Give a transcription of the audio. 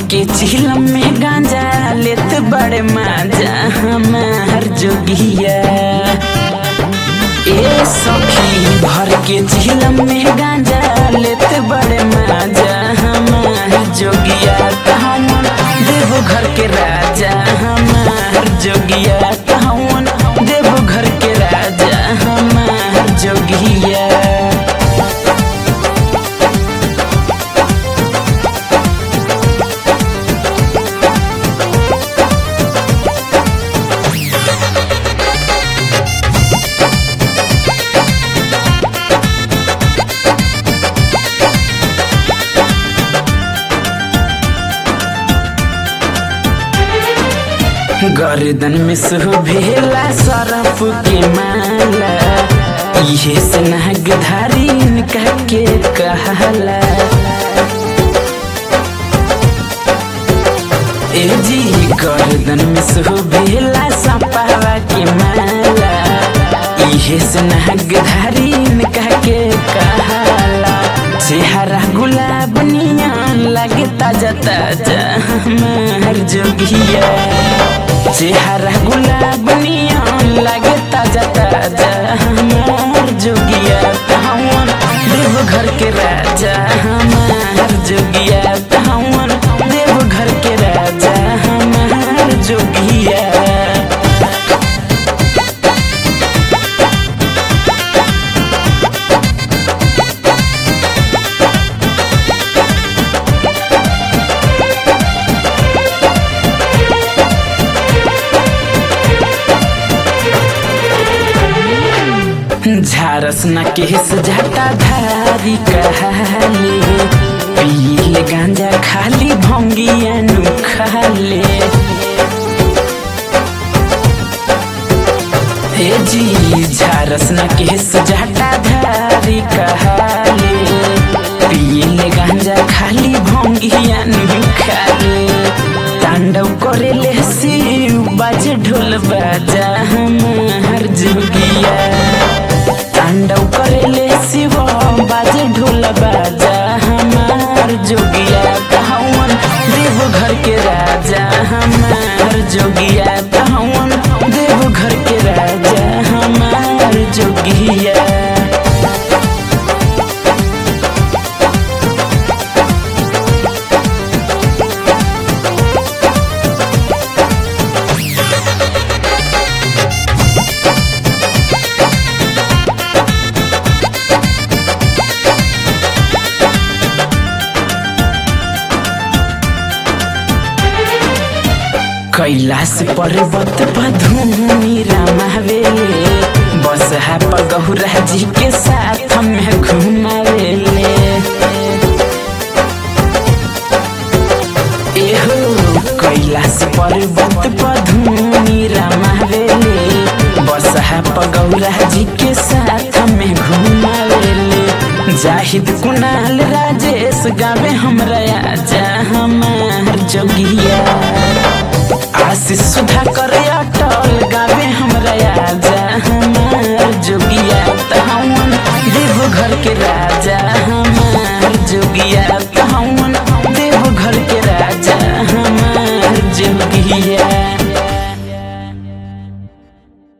के चिलम में गांजा लेत बड़े माजा हमार जोगिया ए सखी भर के चिलम में गांजा लेत बड़े माजा हमार जोगिया कहवन देव घर के राजा हमार जोगिया कहवन देव घर के राजा हमार जोगिया गर्दन में सुभेला सरफ के माला इहे से नागधारी इनका के कहला ए जी गर्दन में सुभेला सपावा के माला इहे से नागधारी इनका के कहला चेहरा गुलाब नियन लगे ताजा ताजा हमार जोगिया चेहरा गुलाब नियन लगे ताजा ताजा हमार जोगिया कहवन देव घर के राजा हमार जोगिया कहवन देव घर के राजा हमार जोगिया झारस न केस जाता धारी कहले पीले गांजा खाली भंगिया नु खाले हे जी झारस न केस जाता धारी कहले पीले गांजा खाली भंगिया नु खाले तांडव करे ले शिव बाजे ढोल बाजा हमार जोगिया तांडव करेले शिव बाजे ढोल बाजा हमार जोगिया कहवन देव घर के राजा हमार जोगिया कहवन देव घर के राजा हमार जोगिया कैलाश पर्वत पधूमि रमावेले बस है पगहुरा जी के साथ में घुमावेले एहो कैलाश पर्वत पधूमि रमावेले बस है पगौरा जी के साथ में घुमावेले जाहिद कुणाल राजेश गावे हमरा आजा हमार जोगिया आशीष सुधा करे अटल